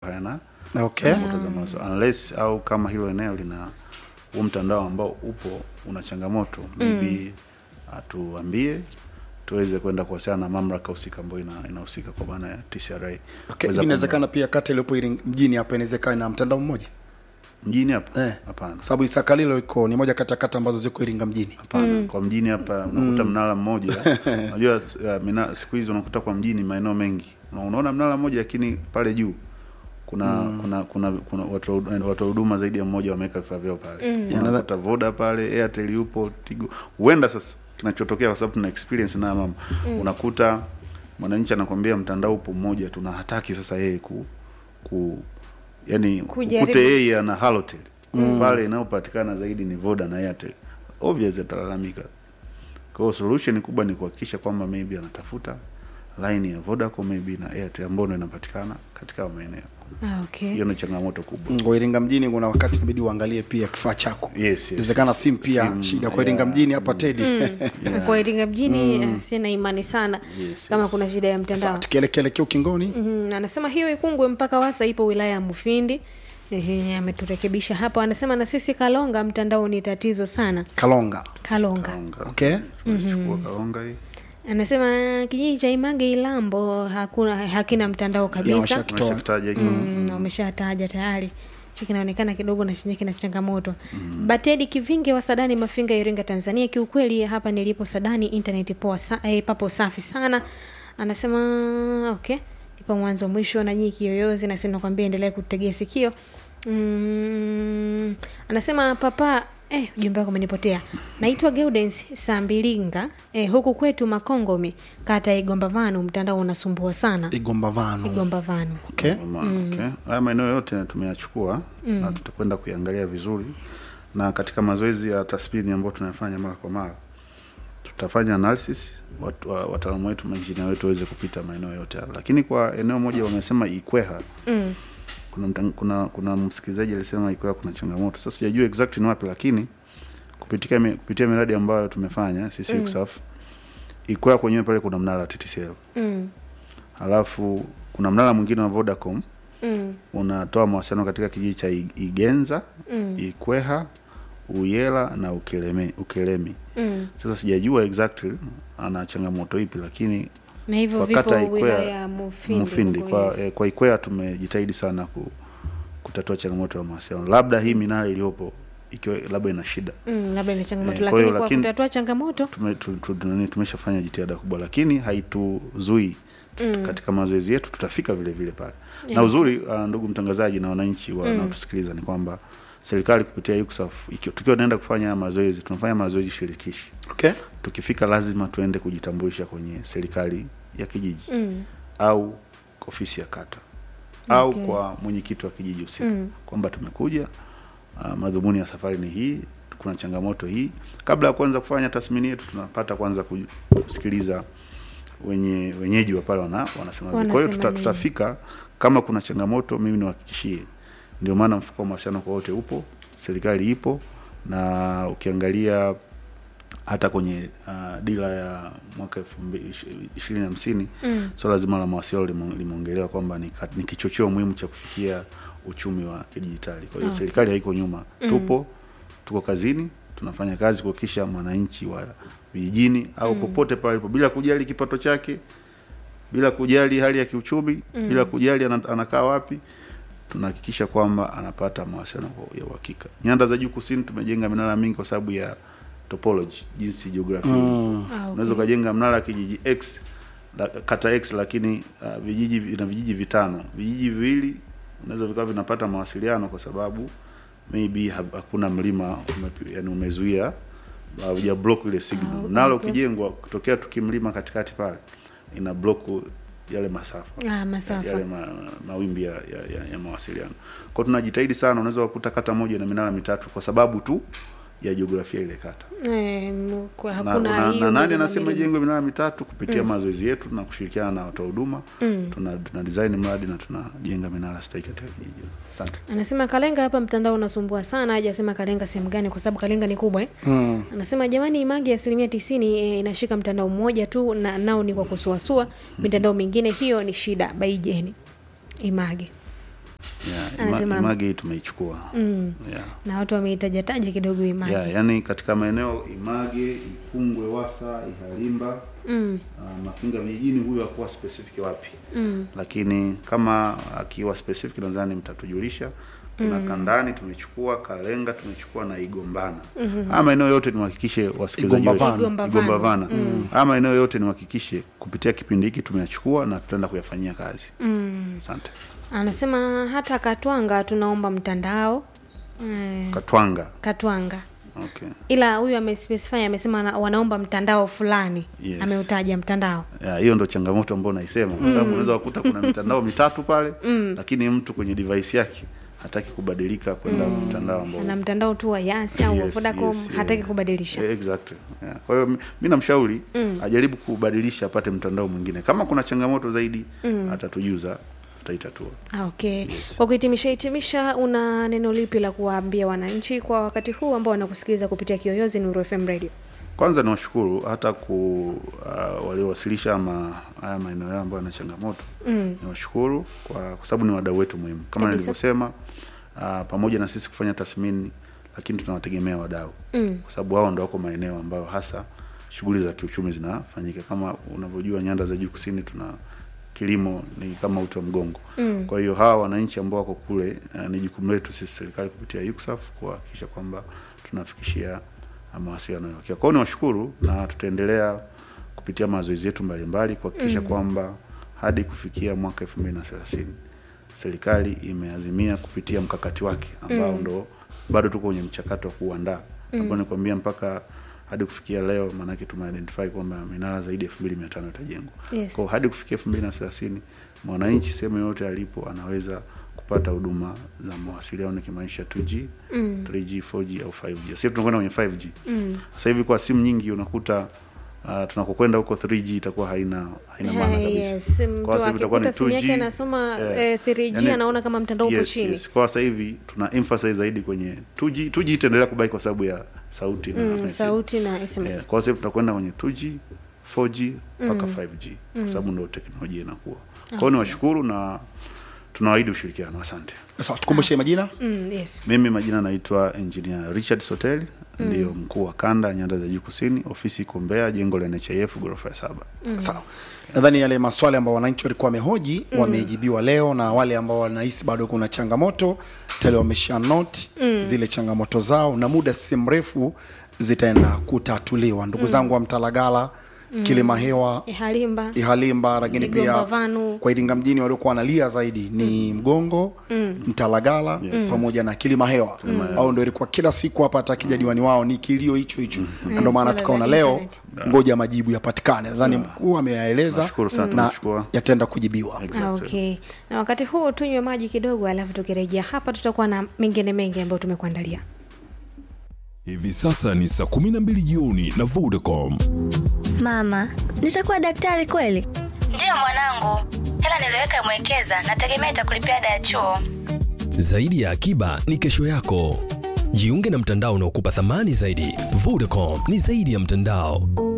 hayana okay changamoto za mawasiliano unless au kama hilo eneo lina huo mtandao ambao upo una changamoto maybe atuambie tuweze kwenda kuwasiliana na mamlaka husika ambayo ina- inahusika kwa maana ya TCRA okay Kuweza inawezekana pia kata iliyopo Iringa- mjini hapa inawezekana na mtandao mmoja kumba- mjini hapa Eh. hapana kwa sababu isakalilo iko ni moja kati ya kata ambazo ziko iringa mjini hapana kwa mjini hapa unakuta mnara mmoja unajua uh, mina- siku hizi unakuta kwa mjini maeneo mengi Una- unaona mnara mmoja lakini pale juu kuna kuna kuna kuna watu wa hud- watu wa huduma zaidi ya mmoja wameweka vifaa vyao pale Yeah, unakuta voda pale airtel yupo tigo huenda sasa kinachotokea kwa sababu tuna experience na mama unakuta mwananchi anakwambia mtandao upo mmoja tuna hataki sasa yeye ku, ku yani Kujaribu. ukute yeye ana halotel pale inayopatikana zaidi ni voda na airtel obvious atalalamika kwa hiyo solution kubwa ni kuhakikisha kwamba maybe anatafuta line ya vodacom maybe na airtel ambayo ndio inapatikana katika hayo maeneo Ah, okay. hiyo ni changamoto kubwa kwa iringa mjini kuna wakati inabidi uangalie pia kifaa chako Yes, yes. inawezekana simu pia Simu, shida kwa iringa yeah. mjini hapa tedi kwa iringa mjini eh, sina imani sana Yes, kama yes. kuna shida ya mtandao Sasa tukielekelekea ukingoni Mhm, anasema hiyo ikungwe mpaka wasa ipo wilaya ya mufindi Ehe, ameturekebisha hapo anasema na sisi kalonga mtandao ni tatizo sana kalonga kalonga Kaonga. okay Tumechukua kaonga hii anasema kijiji cha imange ilambo hakuna hakina mtandao kabisa washaki- Toa. Tumeshakitaja hiki. Mm, na umeshataja tayari hicho kinaonekana kidogo na chenye kina changamoto mm. batedi kivinge wa sadani mafinga iringa tanzania kiukweli hapa nilipo sadani internet poa sa, eh, papo safi sana anasema okay ipo mwanzo mwisho na nyii kiyoyozi nasi nakwambia endelea kutegea sikio mm, anasema papa Eh, ujumbe wako umenipotea. Naitwa Gaudens Sambilinga. Eh, huku kwetu Makongomi, kata ya Igomba Vanu, mtandao unasumbua sana. igomba vano Igomba Vanu. okay Mama, okay. haya maeneo yote tumeyachukua na tutakwenda kuiangalia vizuri na katika mazoezi ya tathmini ambayo tunayafanya mara kwa mara tutafanya analysis watu- wa- wataalamu wetu mainjinia wetu waweze kupita maeneo yote hayo lakini kwa eneo moja wamesema ikweha Mm. kuna, mtang- kuna kuna msikilizaji alisema ikweha kuna changamoto sasa sijajua exactly ni wapi lakini kupitia mi- kupitia miradi ambayo tumefanya sisi mm. UCSAF ikweha kwenyewe pale kuna mnara wa TTCL Mm. halafu kuna mnara mwingine wa Vodacom Mm. unatoa mawasiliano katika kijiji cha I- Igenza, Mm. Ikweha, Uyela na Ukeleme, Ukelemi. Mm. Sasa sijajua exactly ana changamoto ipi, lakini na hivyo kwa vipo kata ya wilaya Ikwea ya Mufindi, Mufindi huko, kwa, yes. eh, kwa Ikwea tumejitahidi sana ku, kutatua changamoto ya mawasiliano. Labda hii minara iliyopo ikiwa labda ina shida Mm, labda ni changamoto Eh, kwa lakini hiyo kwa lakini- kutatua changamoto tume, tu, tu, nani, tumeshafanya jitihada kubwa, lakini haituzui mm. katika mazoezi yetu tutafika vile vile pale yeah. na uzuri uh, ndugu mtangazaji na wananchi wanaotusikiliza ni kwamba serikali kupitia UCSAF iki- tukiwa tunaenda kufanya haya mazoezi tunafanya mazoezi shirikishi okay tukifika lazima tuende kujitambulisha kwenye serikali ya kijiji mm. au ofisi ya kata au Okay. kwa mwenyekiti wa kijiji husika Mm. kwamba tumekuja uh, madhumuni ya safari ni hii kuna changamoto hii kabla ya kuanza kufanya tathmini yetu tunapata kwanza ku- kusikiliza wenye wenyeji wa pale wana, wanasema vipi. kwa hiyo Wanasema tuta, nini? tutafika kama kuna changamoto mimi niwahakikishie ndio maana mfuko wa mawasiliano kwa wote upo serikali ipo na ukiangalia hata kwenye uh, dira ya mwaka elfu mbili ishirini hamsini Mm. swala zima la mawasiliano lime- limeongelewa kwamba ni, ka- ni kichocheo muhimu cha kufikia uchumi wa kidijitali. Kwa hiyo Okay. serikali haiko nyuma, tupo tuko kazini, tunafanya kazi kuhakikisha mwananchi wa vijijini au popote pale alipo, bila kujali kipato chake, bila kujali hali ya kiuchumi, bila kujali ana- anakaa wapi, tunahakikisha kwamba anapata mawasiliano kwa- ya uhakika. Nyanda za juu kusini tumejenga minara mingi kwa sababu ya topology, jinsi jiografia Mm. Ah, okay. unaweza ukajenga mnara kijiji X la, kata X lakini uh, vijiji vina vijiji vitano, vijiji viwili unaweza vikawa vinapata mawasiliano kwa sababu maybe ha- hakuna mlima ume, yani umezuia hauja block ile signal. Ah, Nalo okay. ukijengwa kutokea tukimlima katikati pale ina block yale masafa Ah, masafa. yale ma, mawimbi ya, ya, ya, ya mawasiliano. Kwa hiyo tunajitahidi sana, unaweza kukuta kata moja na minara mitatu kwa sababu tu ya jiografia ile kata Eh, m- kwa na, hakuna na, hiyo na nani milima anasema milima. jengwe minara mitatu kupitia mazoezi yetu na kushirikiana na watoa huduma tuna, tuna design mradi na tunajenga minara stahiki katika kijiji. Asante. anasema kalenga hapa mtandao unasumbua sana hajasema kalenga sehemu gani kwa sababu kalenga ni kubwa eh? Mm. anasema jamani imagi asilimia tisini eh, inashika mtandao mmoja tu na nao ni kwa kusuasua mitandao mingine hiyo ni shida baijeni image yeah, ima, Anasema- image hii tumeichukua mm. yeah. na watu wameitajataja kidogo imani Yeah, yani katika maeneo Image, Ikungwe, Wasa, Ihalimba mm. uh, Mafinga vijijini, huyu hakuwa specific wapi Mm. lakini kama akiwa specific nadhani mtatujulisha. Kuna Kandani tumechukua, Kalenga tumechukua na Igombana. Haya maeneo yote niwahakikishe wasikilizaji wetu Igombavana. Igombavana. Igombavana. Haya maeneo yote niwahakikishe kupitia kipindi hiki tumeyachukua na tutaenda kuyafanyia kazi. Mm. Asante. anasema hata katwanga tunaomba mtandao eh, Katwanga. katwanga Okay. ila huyu amespecify amesema ana- wanaomba mtandao fulani Yes. ameutaja mtandao Ya, hiyo ndo changamoto ambayo naisema kwa sababu unaweza kukuta kuna mitandao mitatu pale lakini mtu kwenye device yake hataki kubadilika kwenda mtandao ambao ana mtandao tu wa yasi au wa Yes, vodacom yes, yeah. hataki kubadilisha Eh, exactly. Yeah. Kwa hiyo mi- mi namshauri ajaribu kubadilisha apate mtandao mwingine. Kama kuna changamoto zaidi atatujuza, tutaitatua. Ah, okay Yes. kwa kuhitimisha hitimisha una neno lipi la kuwaambia wananchi kwa wakati huu ambao wanakusikiliza kupitia kiyoyozi Nuru FM radio Kwanza niwashukuru hata ku uh, waliowasilisha ama haya maeneo yao ambayo yana changamoto mm. niwashukuru kwa, kwa sababu ni wadau wetu muhimu kama Kabisa. nilivyosema. Uh, pamoja na sisi kufanya tathmini, lakini tunawategemea wadau Mm. kwa sababu wao ndo wako maeneo ambayo hasa shughuli za kiuchumi zinafanyika. Kama unavyojua nyanda za juu kusini, tuna kilimo ni kama uti wa mgongo. Mm. Kwa hiyo hawa wananchi ambao wako kule, uh, ni jukumu letu sisi serikali kupitia UCSAF kuhakikisha kwamba tunafikishia uh, mawasiliano ya uhakika. Kwa hiyo niwashukuru na tutaendelea kupitia mazoezi yetu mbalimbali kuhakikisha kwamba hadi kufikia mwaka 2030 serikali imeazimia kupitia mkakati wake ambao ndo bado tuko kwenye mchakato wa kuandaa ambao nikwambia mpaka hadi kufikia leo, maanake tumeidentify kwamba minara zaidi ya 2500 itajengwa. Yes. Kwa hiyo hadi kufikia 2030 mwananchi sehemu yoyote alipo anaweza kupata huduma za mawasiliano nikimaanisha 2G, Mm. 3G, 4G au 5G. Sasa tunakwenda kwenye 5G. Mm. Sasa hivi kwa simu nyingi unakuta uh, tunakokwenda huko 3G itakuwa haina haina maana Ah, kabisa. yes. Mtu Kwa sasa hivi itakuwa ni akikuta simu yake 2G, anasoma eh, eh, 3G yani- anaona kama mtandao upo yes, chini Yes. Kwa sasa hivi tuna emphasize zaidi kwenye 2G. 2G itaendelea kubaki kwa sababu ya sauti na mm, message. sauti na SMS Yeah, kwa sasa hivi tutakwenda kwenye 2G, 4G mpaka 5G kwa sababu ndio teknolojia inakuwa. Kwa hiyo niwashukuru na tunawaahidi ushirikiano. Asante. sawa tukumbushe majina mm, yes Mimi majina naitwa Engineer Richard Soteli, ndio mkuu wa kanda ya nyanda za juu kusini. Ofisi iko Mbeya, jengo la NHIF ghorofa ya saba. sawa nadhani yale maswali ambayo wananchi walikuwa wamehoji wamejibiwa leo na wale ambao wanahisi bado kuna changamoto tayari wamesha note zile changamoto zao na muda si mrefu zitaenda kutatuliwa ndugu zangu wa mtalagala kilima hewa Ihalimba ihalimba lakini pia Igombavanu. kwa iringa mjini waliokuwa wanalia zaidi ni mgongo mtalagala pamoja na kilima hewa au ndo ilikuwa kila siku hapa hata akija diwani wao ni kilio hicho hicho na ndio maana Swala tukaona la leo internet. ngoja majibu yapatikane nadhani mkuu ameyaeleza Nashukuru sana, na tunashukuru. yataenda kujibiwa Exactly. Ah, okay na wakati huu tunywe maji kidogo alafu tukirejea hapa tutakuwa na mengine mengi ambayo tumekuandalia Hivi sasa ni saa 12 jioni na Vodacom. Mama, nitakuwa daktari kweli? Ndiyo mwanangu, hela niliweka mwekeza, nategemea itakulipia ada ya chuo. Zaidi ya akiba ni kesho yako. Jiunge na mtandao unaokupa thamani zaidi. Vodacom ni zaidi ya mtandao.